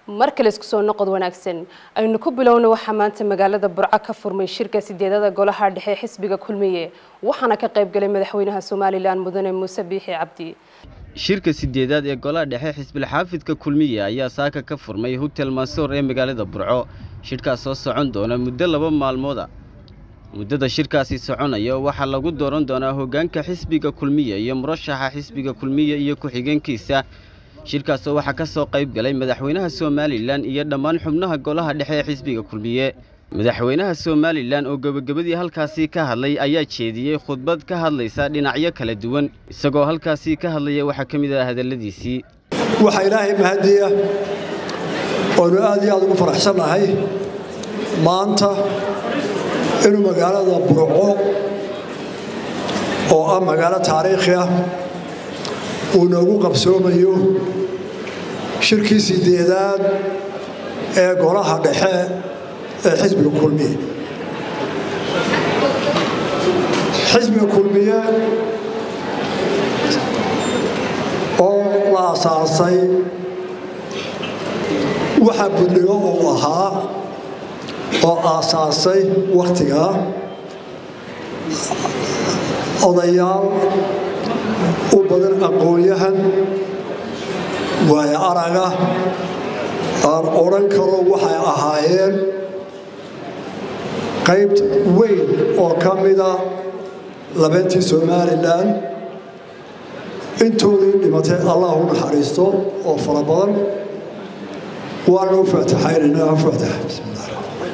mar kale isku soo noqod wanaagsan aynu ku bilowna waxaa maanta magaalada burco ka furmay shirka sideedada golaha dhexe xisbiga kulmiye waxaana ka qayb galay madaxweynaha somalilan mudane muuse biixi cabdi shirka sideedaad ee golaha dhexe xisbilxaafidka kulmiye ayaa saaka ka furmay hotel mansoor ee magaalada burco shirkaas soo socon doona muddo laba maalmooda muddada shirkaasi soconaya waxaa lagu dooran doonaa hoggaanka xisbiga kulmiye iyo murashaxa xisbiga kulmiye iyo ku-xigeenkiisa shirkaasoo waxaa ka soo qayb galay madaxweynaha somalilan iyo dhammaan xubnaha golaha dhexe ee xisbiga kulmiye madaxweynaha somalilan oo gebagabadii halkaasii ka hadlay ayaa jeediyey khudbad ka hadlaysa dhinacyo kala duwan isagoo halkaasii ka hadlaya waxaa ka mid ah hadalladiisii waxaa ilaahay mahadiya oonu aad iyo aad ugu faraxsannahay maanta inuu magaalada burco oo ah magaalo taariikhi ah uu noogu qabsoomayo shirkii sideedaad ee golaha dhexe ee xisbiga kulmiye xisbiga kulmiye oo la asaasay waxa budligo uu ahaa oo aasaasay wakhtigaa odayaal u badan aqoon-yahan waayo araga aan odhan karo waxay ahaayeen qayb weyn oo ka mida labeentii somalilan intoodii dhimatay allah u naxariisto oo fara badan waana u faataxaynaynaa u faataxa bismillah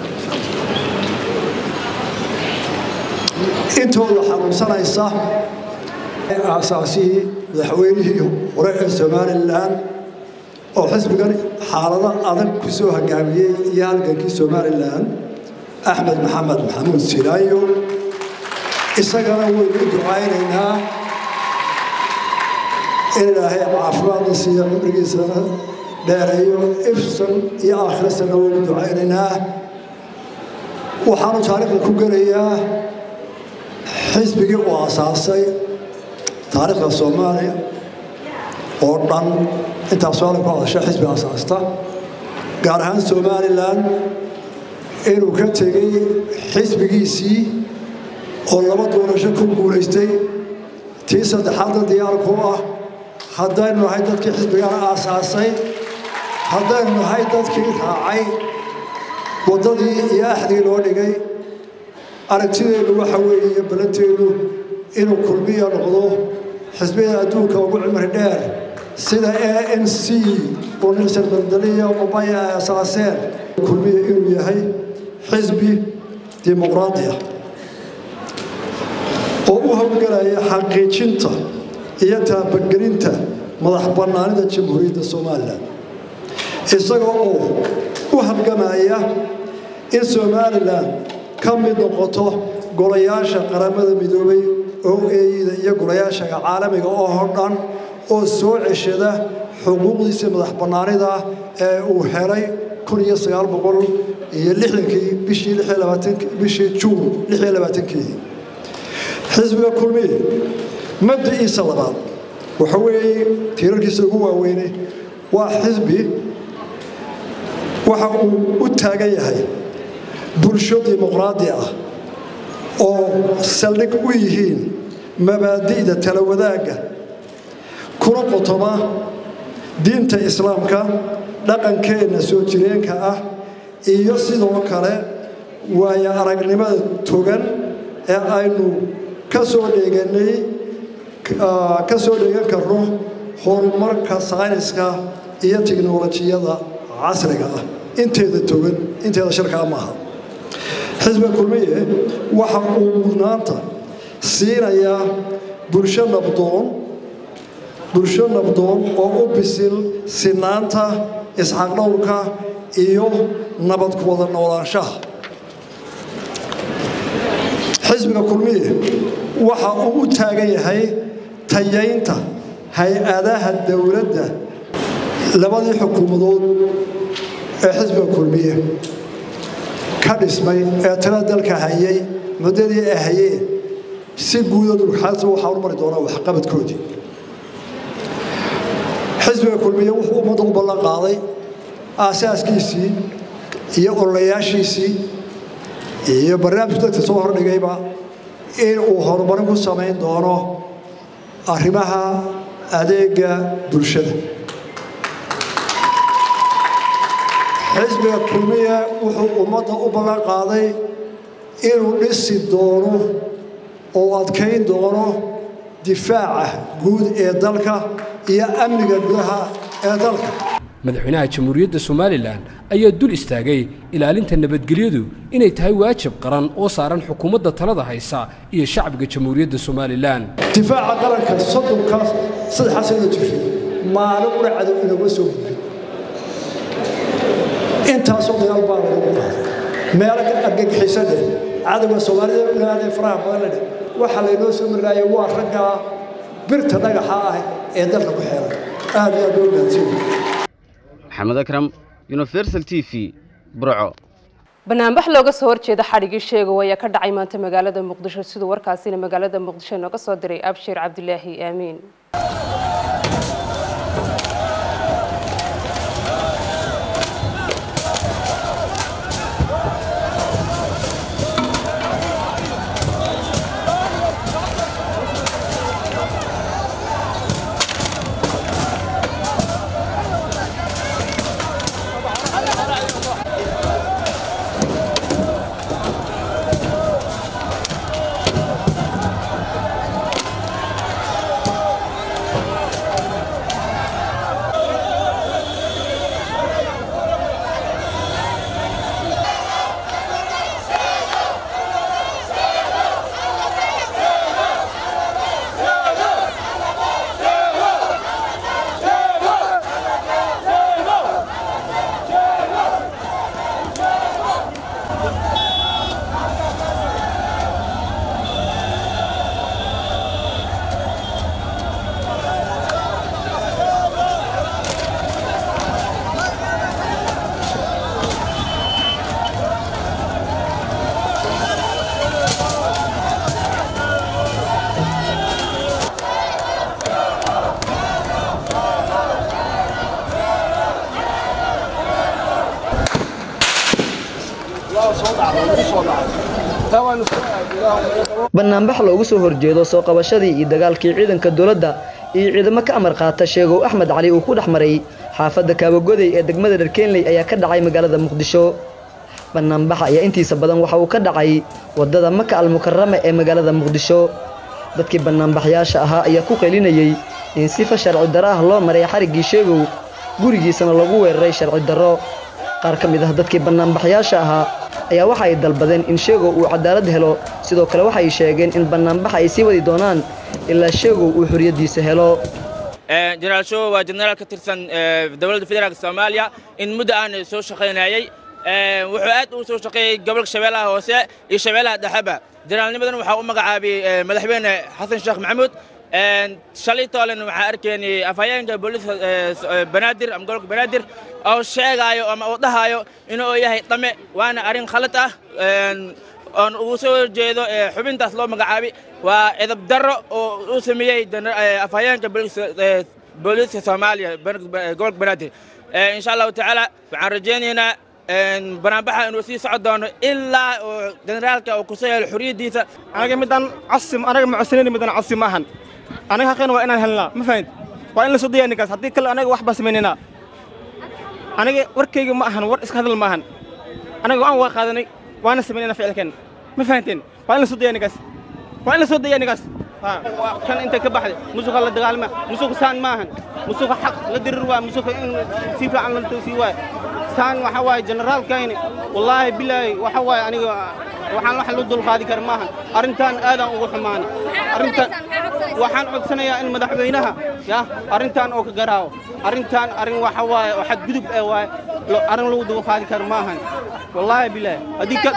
intooda xanuunsanaysa aasaasihii madaxweynihii hore ee somalilan oo xisbigan xaalado adag ku soo hogaamiyey iyo halgankii somalilan axmed maxamed maxamuud siraayo isagana waynu u ducaynaynaa in ilaahay caafimaadna siiyo cumrigiisana dheereeyo ifsan iyo aakhirasana waynu ducaynaynaa waxaanu taariikhda ku gelayaa xisbigii uu asaasay taariikhda soomaaliya oo dhan intaas soomaliya ku hadasha xisbi asaasta gaar ahaan somalilan inuu ka tegey xisbigiisii oo laba doorasho ku guulaystay tii saddexaadna diyaarku ah haddaynu nahay dadkii xisbigan aasaasay haddaynu nahay dadkii raacay waddadii iyo axdii loo dhigay aragtideennu waxa weeye ballanteenu inuu kulmiya noqdo xisbiyada adduunka ugu cimri dheer sida a n c oo nilsan bandaliya ubaya ay asaaseen kulmiya inuu yahay xisbi dimuqraadiya oo u howlgelaya xaqiijinta iyo taabagelinta madax bannaanida jamhuuriyadda somalilan isagoo oo u halgamaya in somalilan ka mid noqoto golayaasha qaramada midoobay oo eeyida iyo golayaashaga caalamiga oo dhan oo soo ceshada xuquuqdiisa madax bannaanida ee uu helay iyo lixdankii bishii bishii juun lixiyo labaatankeedii xisbiga kulmiye mabdiciisa labaad waxa weeye tiirarkiisa ugu waaweynay waa xisbi waxa uu u taagan yahay bulsho dimuqraadi ah oo saldhig u yihiin mabaadi'da tala wadaagga kuna qotoma diinta islaamka dhaqankeenna soo jireenka ah iyo sidoo kale waayo aragnimada togan ee aynu ka soo dheeganay ka soo dheegan karno horumarka sayniska iyo tiknolojiyada casriga ah inteeda togan inteeda shirkaa maaha xisbiga kulmiye waxa uu mudnaanta siinayaa bulsho nabdoon bulsho nabdoon oo u bisil sinaanta isxaqdhowrka iyo nabad ku wada noolaanshaha xisbiga kulmiye waxa uu u taagan yahay tayaynta hay-adaha dowladda labadii xukuumadood ee xisbiga kulmiye ka dhismay ee tala dalka hayay muddadii ay hayeen si guuda dhulxaasa waxaa u mari doonaa waxqabadkoodii xisbiga kulmiye wuxuu ummadda u ballan qaaday aasaaskiisii iyo ololayaashiisii iyo barnaamijku dadka soo hordhigayba in uu horumarin ku samayn doono arrimaha adeega bulshada xisbiga kulmiya wuxuu ummadda u ballan qaaday inuu dhisi doono oo adkayn doono difaaca guud ee dalka iyo amniga gudaha ee dalka madaxweynaha jamhuuriyadda somalilan ayaa dul istaagay ilaalinta nabadgelyadu inay tahay waajib qaran oo saaran xukuumadda talada haysa iyo shacbiga jamhuuriyadda somalilan difaaca qaranka soddonkaas saddexaas inoo jirtay maalin una cadow inaguma soo gudbin intaasoo dagaal baa lagu qaaday meelo argagixiso dheh cadowga soomaalida ulaadee faraha badan ledheh waxaa laynoo soo marlaayay waa raggaa birta dhagaxa ah ee dalka ku xeeran aad iyo aad loo gaadsiin maxamed akram universal t v burco banaanbax looga soo horjeeda xadhigii sheegow ayaa ka dhacay maanta magaalada muqdisho siduu warkaasina magaalada muqdisho nooga soo diray abshir cabdilaahi aamiin banaanbax loogu soo horjeedo soo qabashadii iyo dagaalkii ciidanka dowladda iyo ciidamo ka amar qaata sheegow axmed cali uu ku dhex maray xaafadda kaabagoday ee degmada dharkeenley ayaa ka dhacay magaalada muqdisho banaanbaxa ayaa intiisa badan waxa uu ka dhacay waddada maka almukarama ee magaalada muqdisho dadkii banaanbaxyaasha ahaa ayaa ku qelinayey in sifa sharci darro ah loo maray xariggii sheegow gurigiisana lagu weeraray sharci darro qaar ka mid ah dadkii banaanbaxyaasha ahaa ayaa waxa ay dalbadeen in sheegow uu cadaalad helo sidoo kale waxay sheegeen in banaanbaxa ay sii wadi doonaan ilaa sheegow uu xorriyaddiisa helo jenaraal show waa jenaraal ka tirsan dowladda federaalk soomaaliya in muddo aan soo shaqaynayay wuxuu aad u soo shaqeeyey gobolka shabeellaha hoose iyo shabeellaha dhexeba jenaraalnimadan waxaa u magacaabay madaxweyne xasan sheekh maxamuud shalay toolen waxaa arkaynay afhayeenka booliska banaadir ama gobolka banaadir oo sheegaayo ama uu dhahaayo inuu yahay dhame waana arrin khalad ah oon ugu soo horjeedo xubintaas loo magacaabay waa edab darro oo uu sameeyey afhayeenka booliska soomaaliya gobolka banaadir insha allahu tacaala waxaan rajaynaynaa banaanbaxa inuu sii socon doono ilaa uu generaalka uu kusoo helo xorriyaddiisa anaga midaan casim anaga macosanayni midaan casim maahan anaga xaqeena waa inaan helnaa ma fahant waa in la soo daya ninkaas haddii kale anaga wax baa samaynaynaa aniga warkayga ma ahan war iska hadal ma ahan anaga waan waa qaadanay waana samaynayna ficilkeen ma fahanteen waa in la soo daya ninkaas waa in la soo daya ninkaas kan intay ka baxday musuqa la dagaalama musuqa saan ma ahan musuqa xaq la dirir waa musuqa in si fiican la toosii waay saan waxa waaye generaalkayni wallaahi bilaahi waxa waaye aniga waxaan wax lu dulqaadi kara maahan arrintan aadaan ugu xumaanay arrintan waxaan codsanayaa in madaxweynaha ya arrintan oo ka garaawo arrintan arrin waxa waaye oo xadgudub ee waaye arrin lagu dulqaadi kara maahan wallaahi bilaahi haddii ka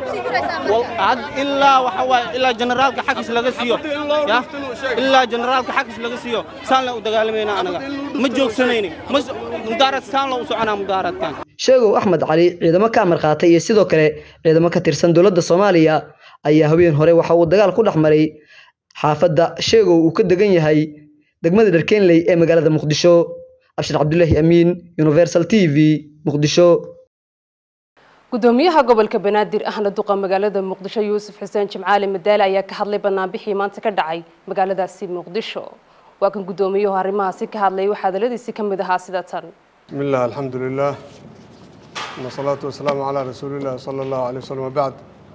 ilaa waxa waaye ilaa generaalka xaqiis laga siiyo ya ilaa generaalka xaqiis laga siiyo saan la u dagaalamayna anaga ma joogsanayni mudaarad saan loo u soconaa mudaaradkan sheegow axmed cali ciidamo ka amar qaatay iyo sidoo kale ciidamo ka tirsan dowladda soomaaliya ayaa habeen hore waxa uu dagaal ku dhex maray xaafadda sheegow uu ka degan yahay degmada dharkeenley ee magaalada muqdisho abshir cabdulaahi amiin universal t v muqdisho gudoomiyaha gobolka banaadir ahna duqa magaalada muqdisho yuusuf xuseen jimcaali madaale ayaa ka hadlay banaanbixii maanta ka dhacay magaaladaasi muqdisho waa kan gudoomiyuhu arrimahaasi ka hadlay waxaa hadaladiisii ka mid ahaa sida tan بسم الله الحمد لله والصلاة والسلام على رسول الله صلى الله عليه وسلم وبعد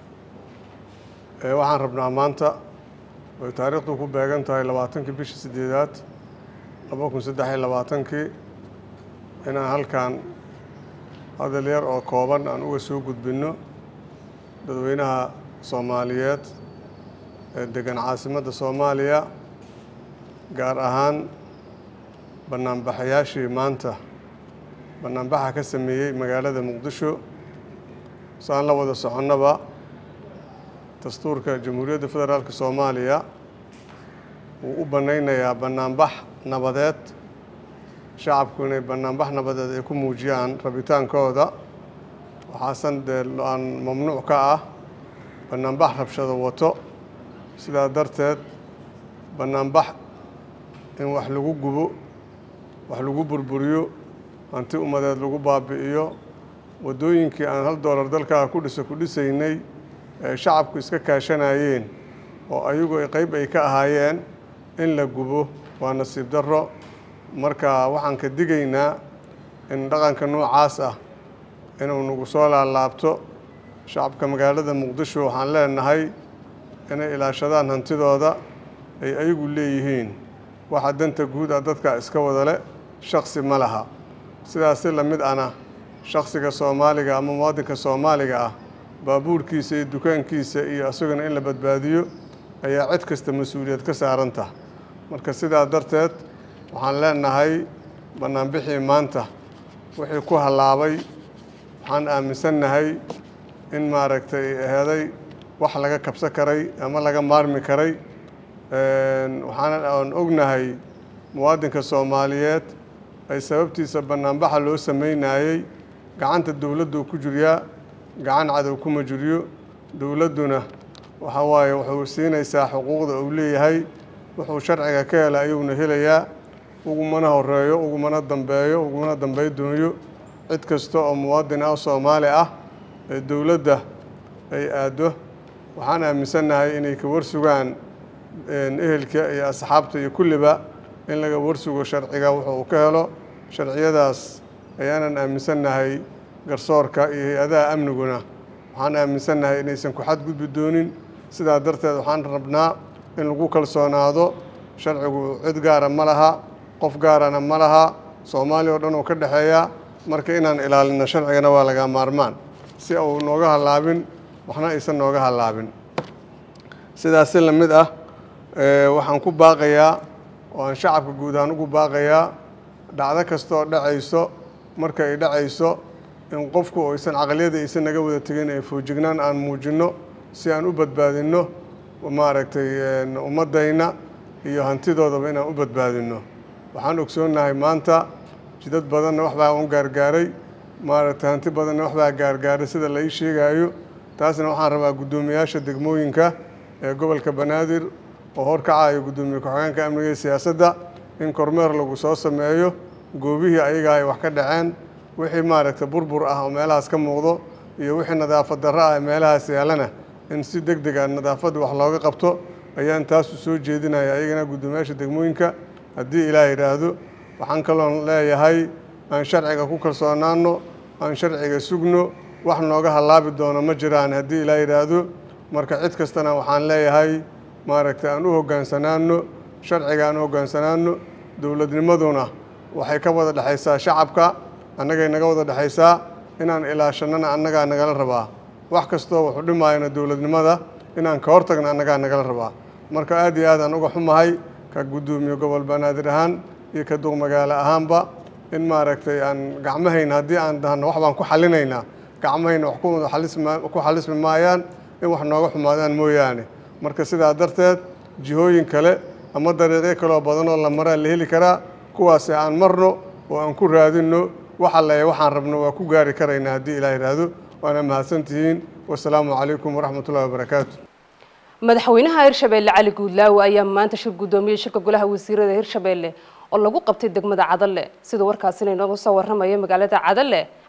ee waxaan rabnaa maanta way taariikhdu ku beegan tahay labaatankii bishii sideedaad laba kun saddex iyo labaatankii inaan halkan hadal yar oo kooban aan uga soo gudbinno dadweynaha soomaaliyeed ee degan caasimadda soomaaliya gaar ahaan banaanbaxayaashii maanta banaanbaxa ka sameeyey magaalada muqdisho saan la wada soconnaba dastuurka jamhuuriyadda federaalk soomaaliya wuu u bannaynayaa banaanbax nabadeed shacabku inay banaanbax nabadeed ay ku muujiyaan rabitaankooda waxaasan dee aan mamnuuc ka ah banaanbax rabshado wato sidaa darteed banaanbax in wax lagu gubo wax lagu burburiyo hanti ummadeed lagu baabi'iyo waddooyinkii aan hal doolar dalkaa ku dhisa ku dhisaynay ee shacabku iska kaashanayeen oo ayagu ay qayb ay ka ahaayeen in la gubo waa nasiib darro marka waxaan ka digaynaa in dhaqanka noocaas ah inuu nagu soo laalaabto shacabka magaalada muqdisho waxaan leenahay inay ilaashadaan hantidooda ay ayagu leeyihiin waxa danta guud ah dadka iska wada le shaksi ma laha sidaasi la mid ana shaksiga soomaaliga ama muwaadinka soomaaliga ah baabuurkiisa iyo dukaankiisa iyo isaguna in la badbaadiyo ayaa cid kasta mas-uuliyad ka saaranta marka sidaa darteed waxaan leenahay banaanbixii maanta wixii ku hallaabay waxaan aaminsannahay in maaragtay aheeday wax laga kabsan karay ama laga maarmi karay waxaan aan ognahay muwaadinka soomaaliyeed ay sababtiisa banaanbaxa loo sameynayey gacanta dowladdu ku jiryaa gacan cadow kuma jiryo dowladduna waxa waaye wuxuu siinaysaa xuquuqda uu leeyahay wuxuu sharciga ka hela ayuuna helayaa ugumana horeeyo ugumana dambeeyo ugumana dambey dooyo cid kasta oo muwaadin ah soomaali ah ee dowladda ay aaddo waxaan aaminsannahay inay ka warsugaan ehelka iyo asxaabta iyo kulliba in laga warsugo sharciga wuxuu uu ka helo sharciyadaas ayaanan aaminsannahay garsoorka iyo hay-adaha amniguna waxaan aaminsannahay inaysan ku xadgudbi doonin sidaa darteed waxaan rabnaa in lagu kalsoonaado sharcigu cid gaara ma laha qof gaarana ma laha soomaaliya oo dhan uu ka dhexeeya marka inaan ilaalino sharcigana waa laga maarmaan si uu nooga hallaabin waxna aysan nooga hallaabin sidaasi la mid ah waxaan ku baaqayaa oo aan shacabka guud ahaan ugu baaqayaa dhacdo kasta oo dhacayso marka ay dhacayso in qofku aysan caqliyada aysan naga wada tegin ee foojignaan aan muujinno si aan u badbaadinno maaragtay ummaddayna iyo hantidoodaba inaan u badbaadinno waxaan ogsoonnahay maanta jidad badanna waxbaa un gaargaaray maaragtay hanti badanna waxbaa gaargaaray sida la ii sheegaayo taasna waxaan rabaa guddoomiyaasha degmooyinka ee gobolka banaadir oo horkacayo guddoomiye ku-xigeenka amniga iyo siyaasadda in kormeer lagu soo sameeyo goobihii ayaga ay wax ka dhaceen wixii maaragtay burbur ah oo meelahaas ka muuqdo iyo wixii nadaafad darro ah ee meelahaas yaalana in si deg deg a nadaafadda wax looga qabto ayaan taasu soo jeedinaya ayagana guddoomiyaasha degmooyinka haddii ilaah yidhaahdo waxaan kaloon leeyahay aan sharciga ku kalsoonaano aan sharciga sugno wax nooga hallaabi doono ma jiraan haddii ilaah yidhaahdo marka cid kastana waxaan leeyahay maaragtay aan u hoggaansanaano sharciga aan u hoggaansanaano dowladnimaduna waxay ka wada dhexaysaa shacabka annagay naga wada dhexaysaa inaan ilaashannana annagaa nagala rabaa wax kastoo wuxuu dhimaayana dowladnimada inaan ka hortagna annagaa nagala rabaa marka aad iyo aad aan uga xumahay ka guddoomiye gobol banaadir ahaan iyo ka duq magaalo ahaanba in maaragtay aan gacmahayna haddii aan dahno wax baan ku xallinaynaa gacmahayna wax ku xalismi maayaan in wax nooga xumaadaan mooyaane marka sidaa darteed jihooyin kale ama dariiqyo kaloo badanoo la maraa la heli karaa kuwaasi aan marno oo aan ku raadinno waxa leeya waxaan rabno waa ku gaari karaynaa haddii ilaah yidhaahdo waana mahadsantihiin wasalaamu calaykum waraxmat ullahi wabarakaatu madaxweynaha hirshabeelle cali guudlaawe ayaa maanta shir guddoomiyey shirka golaha wasiirada hirshabeelle oo lagu qabtay degmada cadalle sida warkaasina inooga soo warramaya magaalada cadalle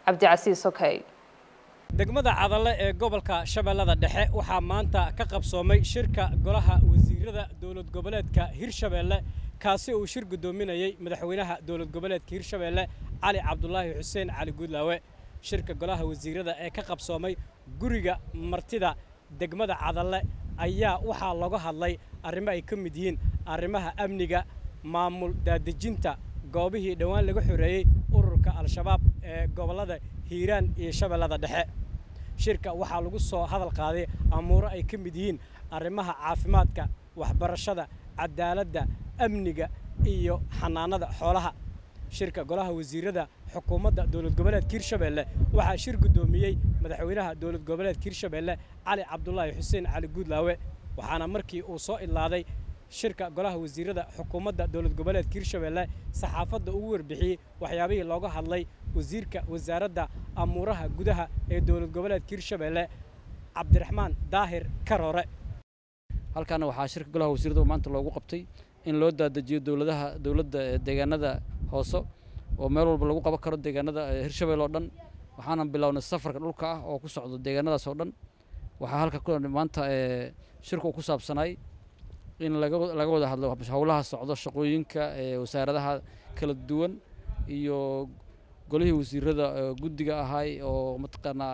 cabdicasiis okey degmada cadalle ee gobolka shabeellada dhexe waxaa maanta ka qabsoomay shirka golaha wasiirada dowlad goboleedka hirshabeelle kaasi uu shir guddoominayey madaxweynaha dowlad goboleedka hirshabeelle cali cabdulaahi xuseen cali guudlaawe shirka golaha wasiirada ee ka qabsoomay guriga martida degmada cadalle ayaa waxaa looga hadlay arrimo ay ka mid yihiin arrimaha amniga maamul daadejinta goobihii dhowaan laga xoreeyey ururka al-shabaab ee gobollada hiiraan iyo shabeellada dhexe shirka waxaa lagu soo hadal qaaday amuuro ay ka mid yihiin arrimaha caafimaadka waxbarashada cadaaladda amniga iyo xanaanada xoolaha shirka golaha wasiirada xukuumadda dowlad goboleedka hirshabeelle waxaa shir guddoomiyey madaxweynaha dowlad goboleedka hirshabeelle cali cabdulaahi xuseen cali guudlaawe waxaana markii uu soo idlaaday shirka golaha wasiirada xukuumadda dowlad goboleedka hirshabeelle saxaafadda ugu warbixiyey waxyaabihii looga hadlay wasiirka wasaaradda amuuraha gudaha ee dowlad goboleedka hirshabeelle cabdiraxmaan daahir karoore halkaana waxaa shirka golaha wasiirada maanta loogu qabtay in loo daadajiyo dowladaha dowladda deegaanada hoose oo meel walba lagu qaban karo deegaanada hirshabelle oo dhan waxaana bilownay safarka dhulka ah oo ku socdo deegaanadaas oo dhan waxaa halka maanta shirku ku saabsanay in laga wada hadlo howlaha socdo shaqooyinka wasaaradaha kala duwan iyo golihii wasiirada guddiga ahay oo mataqaanaa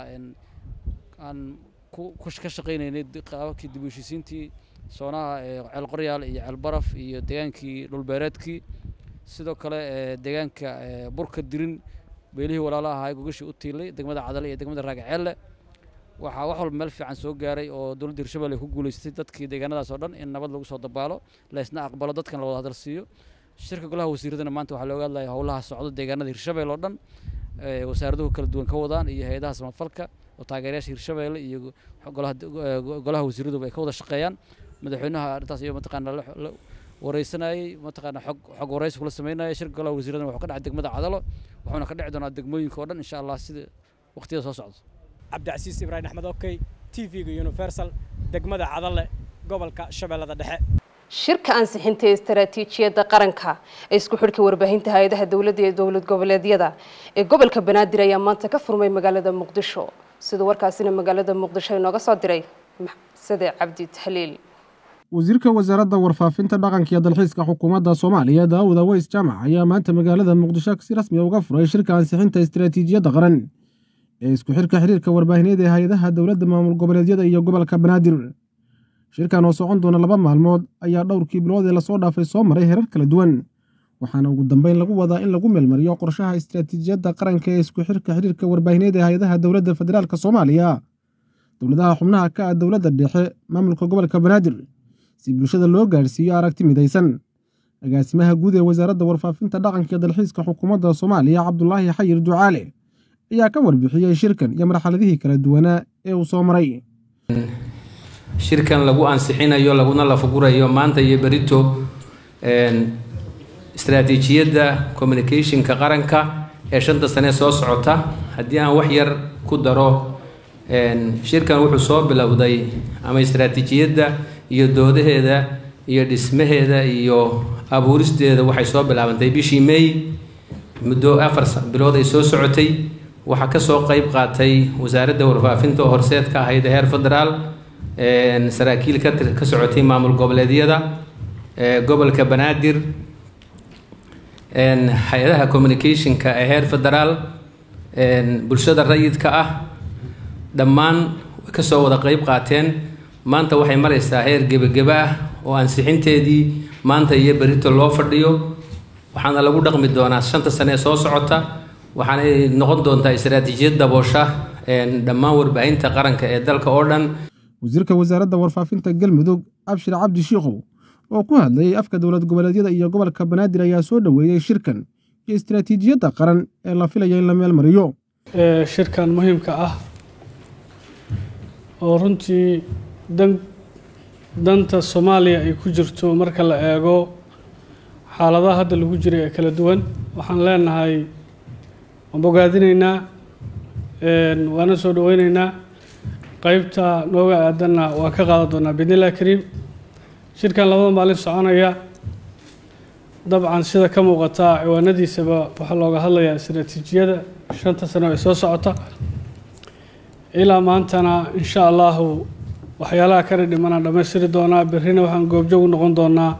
aan ka shaqaynaynay qaababkii dib u heshiisiintii soonaha ceel qoryaal iyo ceel baraf iyo degaankii dhulbeereedkii sidoo kale deegaanka burka dirin beelihii walaala ahaa gogashii u tiilay degmada cadale iyo degmada raagaceelle waxaa wax walba meel fiican soo gaaray oo dowladda hirshabelle ku guulaystay dadkii deegaanadaas oo dhan in nabad lagu soo dabaalo laysna aqbalo dadkan la wada hadal siiyo shirka golaha wasiiradana maanta waxaa looga hadlaya howlaha socdo deegaanada hirshabelle oo dhan wasaaraduhu kala duwan ka wadaan iyo hay-adaha samafalka oo taageerayaasha hirshabelle iyo golaha wasiiraduba ay ka wada shaqeeyaan madaxweynaha arrintaas iyo mataqaana la wareysanayey mataqaana xog xog wareysi kula sameynaya shirka golaha wasiiradana wuxuu ka dhacay degmada cadalo wuxuuna ka dhici doonaa degmooyinka oo dhan insha allah sida waqtiyada soo socdo cabdicasiis ibraahim axmed okey t v-ga universal degmada cadalle gobolka shabeellada dhexe shirka ansixinta ee istaraatiijiyadda qaranka ee isku xidhka warbaahinta hay-adaha dowladda iyo dowlad goboleedyada ee gobolka banaadir ayaa maanta ka furmay magaalada muqdisho siduu warkaasina magaalada muqdisho inooga soo diray sade cabdi tahliil wasiirka wasaaradda warfaafinta dhaqanka iyo dalxiiska xukuumadda soomaaliya daawud aweys jaamac ayaa maanta magaalada muqdisho si rasmi a uga furay shirka ansixinta istaraatiijiyadda qaran ee isku xidhka xiriirka warbaahineed ee hay-adaha dowladda maamul goboleedyada iyo gobolka banaadir shirkan oo socon doona laba maalmood ayaa dhowrkii bilood ee lasoo dhaafay soo maray herar kala duwan waxaana ugu dambeyn lagu wadaa in lagu meelmariyo qorshaha istaraatiijiyadda qaranka ee isku xidhka xiriirka warbaahineed ee hay-adaha dowladda federaalk soomaaliya dowladaha xubnaha ka ah dowladda dhexe maamulka gobolka banaadir si bulshada loo gaadhsiiyo aragti midaysan agaasimaha guud ee wasaaradda warfaafinta dhaqanka iyo dalxiiska xukuumadda soomaaliya cabdulaahi xayir ducaale ayaa ka warbixiyey shirkan iyo marxaladihii kala duwanaa ee uu soo maray shirkan lagu ansixinayo laguna lafagurayo maanta iyo berito istaraatiijiyadda communicationka qaranka ee shanta sane soo socota haddii aan wax yar ku daro shirkan wuxuu soo bilowday ama istaraatiijiyadda iyo doodaheeda iyo dhismaheeda iyo abuuristeeda waxay soo bilaabantay bishii may muddo afar bilood ay soo socotay waxaa kasoo qeyb qaatay wasaaradda warfaafinta oo horseed ka ahayd heer federaal saraakiil ka socotay maamul goboleedyada gobolka banaadir hay-adaha communicationka ee heer federaal bulshada rayidka ah dhammaan way kasoo wada qeyb qaateen maanta waxay maraysaa heer gebageba ah oo ansixinteedii maanta iyo berito loo fadhiyo waxaana lagu dhaqmi doonaa shanta sane ee soo socota waxaanay noqon doontaa istaraatiijiyad daboosha dhammaan warbaahinta qaranka ee dalka oo dhan wasiirka wasaaradda warfaafinta galmudug abshir cabdi shiikow oo ku hadlayay afka dowlad goboleedyada iyo gobolka banaadir ayaa soo dhoweeyey shirkan iyo istaraatiijiyadda qaran ee la filaya in la meel mariyo shirkan muhiimka ah oo runtii dan danta soomaaliya ay ku jirto marka la eego xaaladaha hadda lagu jiray ee kala duwan waxaan leenahay waan bogaadinaynaa waana soo dhaweynaynaa qeybta nooga aadanna waan ka qaadan doonaa bidnillahi kariim shirkan labada maalin soconaya dabcan sida ka muuqata ciwaanadiisaba waxaa looga hadlayaa istaraatiijiyada shanta sano ee soo socota ilaa maantana insha allahu waxyaalaha kala dhimanaan dhammaystiri doonaa berrina waxaan goobjoog u noqon doonaa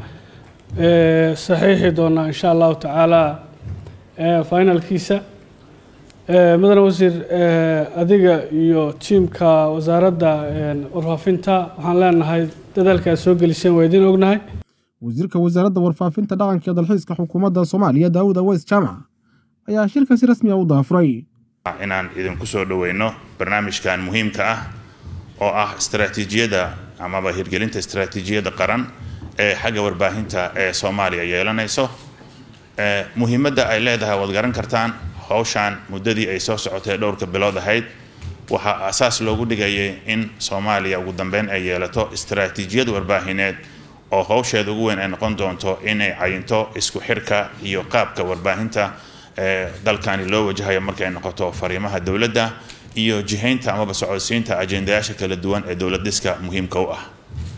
saxiixi doonaa insha allahu tacaala finalkiisa mudane wasiir adiga iyo tiimka wasaaradda warfaafinta waxaan leenahay dadaalka aad soo geliseen waa idiin ognahay wasiirka wasaaradda warfaafinta dhaqanka iyo dalxiiska xukuumadda soomaaliya daawud aweys jaamac ayaa shirka si rasmi ah u daafuray inaan idinku soo dhoweyno barnaamijkan muhiimka ah oo ah istaraatiijiyadda amaba hirgelinta istaraatiijiyadda qaran ee xagga warbaahinta ee soomaaliya yeelanayso muhiimadda ay leedahay waad garan kartaan howshaan muddadii ay soo socotay dhowrka bilood ahayd waxaa asaas loogu dhigayay in soomaaliya ugu dambeyn ay yeelato istaraatiijiyad warbaahineed oo howsheeda ugu weyn ay noqon doonto inay cayinto isku xirka iyo qaabka warbaahinta ee dalkani loo wajahayo markay noqoto fariimaha dowladda iyo jihaynta amaba socodsiinta ajendayaasha kala duwan ee dowlad dhiska muhiimka u ah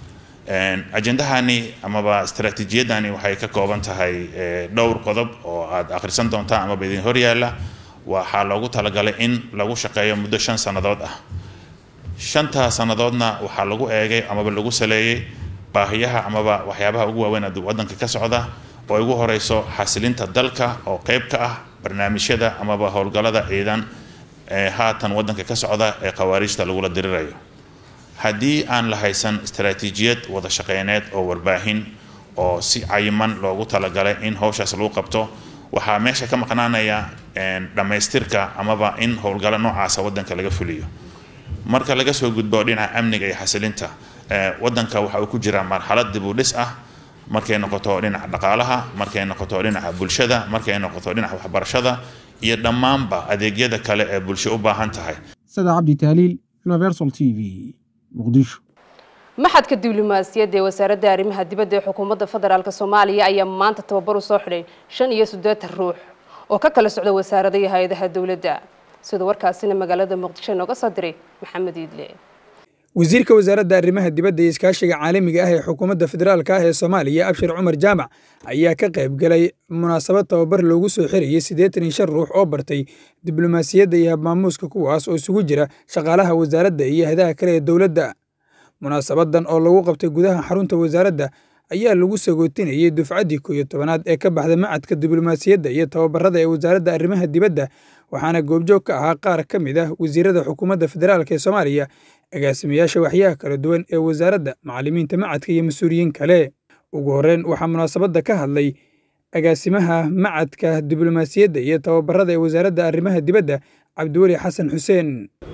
ajendahani amaba istaraatiijiyadani waxay ka kooban tahay dhowr qodob oo aad akhrisan doontaan amaba idin horyaala waxaa loogu talagalay in lagu shaqeeyo muddo shan sannadood ah shantaa sannadoodna waxaa lagu eegay amaba lagu saleeyey baahiyaha amaba waxyaabaha ugu waaweyn ee waddanka ka socda oo ugu horeyso xasilinta dalka oo qeyb ka ah barnaamijyada amaba howlgallada ciidan ee haatan waddanka ka socda ee khawaariijta lagula dirirayo haddii aan la haysan istaraatiijiyad wada shaqeyneed oo warbaahin oo si cayiman loogu talagalay in howshaas lagu qabto waxaa meesha ka maqnaanaya dhammaystirka amaba in howlgallo noocaasa waddanka laga fuliyo marka laga soo gudbo dhinaca amniga iyo xasilinta waddanka waxa uu ku jiraa marxalad dib u dhis ah markay noqoto dhinaca dhaqaalaha markay noqoto dhinaca bulshada markay noqoto dhinaca waxbarashada iyo dhammaanba adeegyada kale ee bulsho u baahan tahay sada cabdi taaliil universal t v muqdisho maxadka diblomaasiyadda ee wasaaradda arrimaha dibadda ee xukuumadda federaalk soomaaliya ayaa maanta tababar u soo xidhay shan iyo siddeetan ruux oo ka kala socda wasaarada iyo hay-adaha dowladda sida warkaasina magaalada muqdisho inooga soo diray maxamed iidle wasiirka wasaaradda arrimaha dibadda iyo iskaashiga caalamiga ah ee xukuumadda federaalka ah ee soomaaliya abshir cumar jaamac ayaa ka qayb galay munaasabad tababar loogu soo xirayay siddeetan iyo shan ruux oo bartay diblomaasiyadda iyo habmaamuuska kuwaas oo isugu jira shaqaalaha wasaaradda iyo hadaha kale ee dowladda munaasabadan oo lagu qabtay gudaha xarunta wasaaradda ayaa lagu sagootinayay dufcaddii koo iyo tobanaad ee ka baxda macadka diblomaasiyadda iyo tababarada ee wasaaradda arrimaha dibadda waxaana goobjoog ka ahaa qaar ka mid ah wasiirada xukuumadda federaalk ee soomaaliya agaasimayaasha waxyaha kala duwan ee wasaaradda macallimiinta macadka iyo mas-uuliyiin kale ugu horreyn waxaa munaasabadda ka hadlay agaasimaha macadka diblomaasiyadda iyo tababarada ee wasaaradda arrimaha dibadda cabdiweli xasan xuseen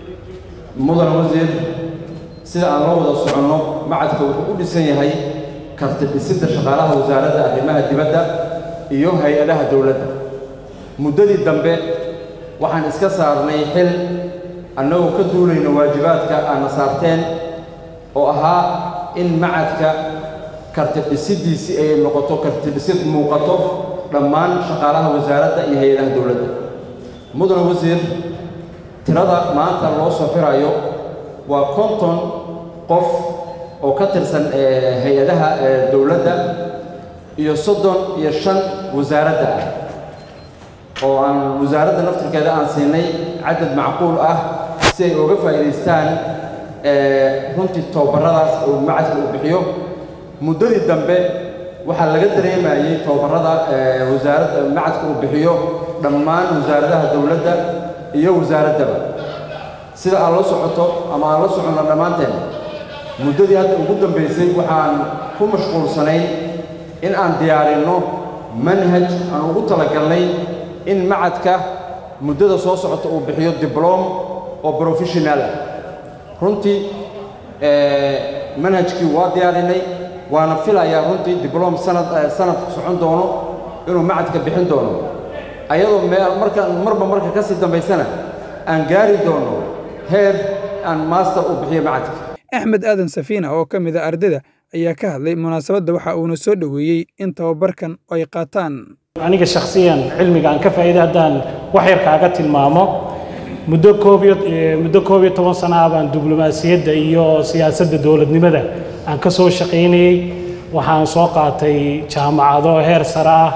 mudan wasiir sida aan la wada soconno macadka wuxuu u dhisan yahay karti dhisidda shaqaalaha wasaaradda arrimaha dibadda iyo hay-adaha dowladda muddadii dambe waxaan iska saarnay xil annagoo ka duulayno waajibaadka aadna saarteen oo ahaa in macadka karti dhisiddiisii ay noqoto karti dhisid muuqato dhammaan shaqaalaha wasaaradda iyo hay-adaha dowladda mudan wasiir tirada maanta loo soo xirayo waa konton qof oo ka tirsan hay-adaha dowladda iyo soddon iyo shan wasaaradda ah oo aan wasaaradda naftirkeeda aan siinay cadad macquul ah si ay uga faa'iidaystaan runtii tababaradaas uu macadka uu bixiyo muddadii dambe waxaa laga dareemayey tababarada wasaaradda macadka uu bixiyo dhammaan wasaaradaha dowladda iyo wasaaraddaba sida aad la socoto ama aan la soconno dhammaanteen muddadii hadda ugu dambaysay waxaan ku mashquulsanayn in aan diyaarinno manhaj aan ugu talagalnay in macadka muddada soo socota uu bixiyo dibloom oo professional ah runtii manhajkii waa diyaarinay waana filayaa runtii dibloom sanad sanadku socon doono inuu macadka bixin doono ayadoo marka marba marka ka sii dambaysana aan gaari doono heer aan master u bixiyo macadka axmed aadan safiina oo ka mid a ardayda ayaa ka hadlay munaasabadda waxa uuna soo dhoweeyey in tababarkan ay qaataan aniga shakhsiyan cilmiga aan ka faa'iiday haddaan wax yar kaaga tilmaamo muddo koob iyo muddo koob iyo toban sana ah baan diblomaasiyadda iyo siyaasadda dowladnimada aan ka soo shaqaynayey waxaan soo qaatay jaamacado heer sare ah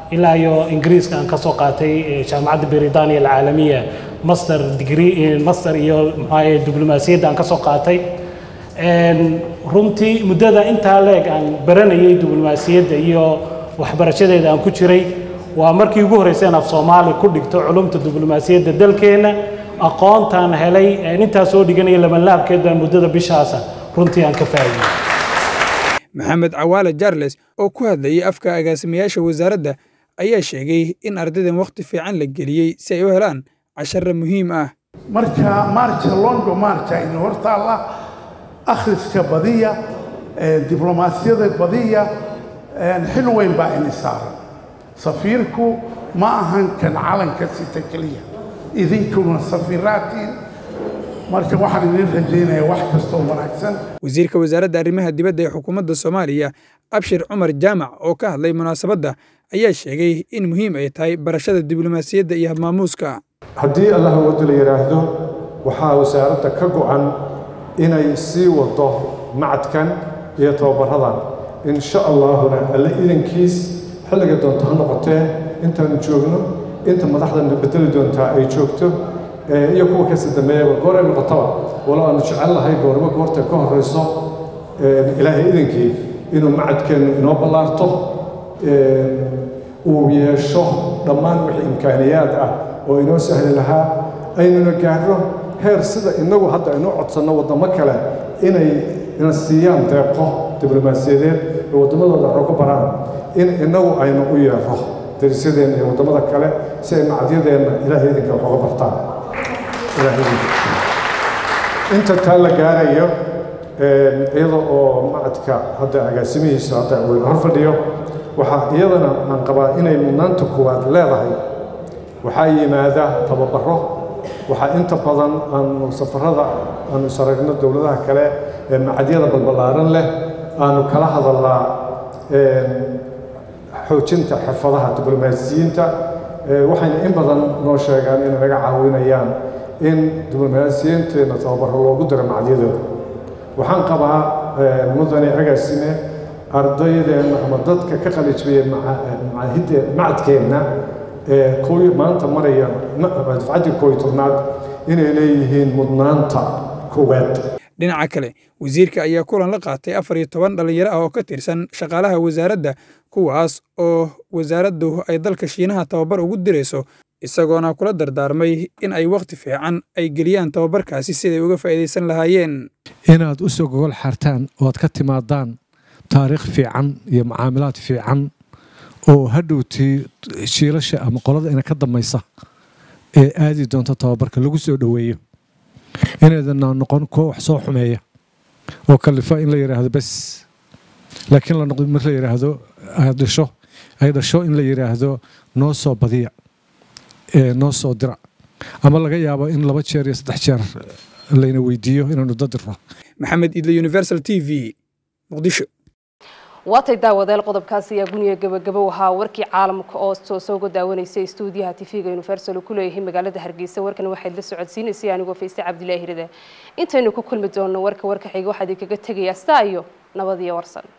ilaa iyo ingiriiska aan ka soo qaatay jaamacadda britania alcaalamiya master degree master iyo maxaa diblomaasiyadda aan ka soo qaatay runtii muddada intaa leeg aan baranayay diblomaasiyadda iyo waxbarashadeeda aan ku jiray waa markii ugu horreysay aan af soomaali ku dhigto culumta diblomaasiyadda dalkeenna aqoontaan helay intaa soo dhiganaya labanlaabkeed baa muddada bishaasa runtii aan ka faa'iidey maxamed cawaale jarles oo ku hadlayay afka agaasimayaasha wasaaradda ayaa sheegay in ardaydan wakhti fiican la geliyey si ay u helaan cashara muhiim ah marka maarja longo maarja ina hortaalla akhriska badiya diblomaasiyada badiya xil weyn baa ini saaran safiirku ma ahan kan calanka sita keliya idinkuna safiiraatiin marka waxaan idin rajaynayaa wax kastoo wanaagsan wasiirka wasaaradda arrimaha dibadda ee xukuumadda soomaaliya abshir cumar jaamac oo ka hadlay munaasabadda ayaa sheegay in muhiim ay tahay barashada diblomaasiyadda iyo habmaamuuska haddii allah wado la yidhaahdo waxaa wasaaradda ka go'an inay sii wado macadkan iyo tababaradan insha allaahuna alle idankiis xilliga doonto ha noqotee intaanu joogno inta madaxdana bedeli doontaa ay joogto iyo kuwa kasi dambeeyaba goorey noqotaba walo aanu jecel lahay goorba goorta ka horrayso ilaahay idankii inuu macadkeennu inoo ballaarto uu yeesho dhammaan wixii imkaaniyaad ah oo inoo sahli lahaa aynuna gaarno heer sida innagu hadda aynu codsanno waddamo kale inay ina siiyaan deeqo diblomaasiyadeed oo waddamadooda waxu ku baraan in innagu aynu u yeero darisyadeenna iyo waddamada kale si ay macadyadeenna ilaahay idinka wax uga bartaan inta taa la gaarayo iyada oo macadka hadda agaasimihiisa hadda uu hor fadhiyo waxaa iyadana aan qabaa inay mudnaanta koowaad leedahay waxaa yimaada tababaro waxaa inta badan aanu safarada aanu isaragno dowladaha kale ee macadyada balballaaran leh aanu kala hadalnaa xoojinta xirfadaha diblomaasiyiinta waxayna in badan noo sheegaan inay naga caawinayaan in diblomaasiyiinteenna tababaro loogu diro macadyadooda waxaan qabaa mudane agaasime ardaydeenna ama dadka ka qalijbaya macadkeenna ee kuwii maanta maraya dafcaddii kooy tobnaad inay leeyihiin mudnaanta koowaad dhinaca kale wasiirka ayaa kulan la qaatay afar iyo toban dhallinyaro ah oo ka tirsan shaqaalaha wasaaradda kuwaas oo wasaaraddu ay dalka shiinaha tababar ugu dirayso isagoona kula dardaarmay in ay wakhti fiican ay geliyaan tababarkaasi siday uga faa'iidaysan lahaayeen inaad u soo gogol xartaan oo aad ka timaadaan taariikh fiican iyo macaamilaad fiican oo hadhowtii shiilasha ama qolada ina ka dambaysa ee aadi doonta tababarka lagu soo dhoweeyo inaydana noqon kuwa wax soo xumeeya oo kalifa in la yidhaahdo bes laakiin la noqdo mar la yidhaahdo aad dhasho ay dhasho in la yidhaahdo noo soo badiya ee noo soo dira ama laga yaabo in laba jeer iyo saddex jeer layna weydiiyo inaanu dadirno maxamed idle universal t v muqdisho waatay daawadayaal qodobkaasi ayaa guniga gabagabo ahaa warkii caalamka oo soo uga daawanaysay stuudiyaha tv-ga universal uu ku leeyahay magaalada hargeysa warkan waxayd la socodsiinaysay anigoo faysay cabdilaahi ride intaynu ku kulmi doonno warka warka xiga waxaa idinkaga tegayaa staa iyo nabad iyo warsan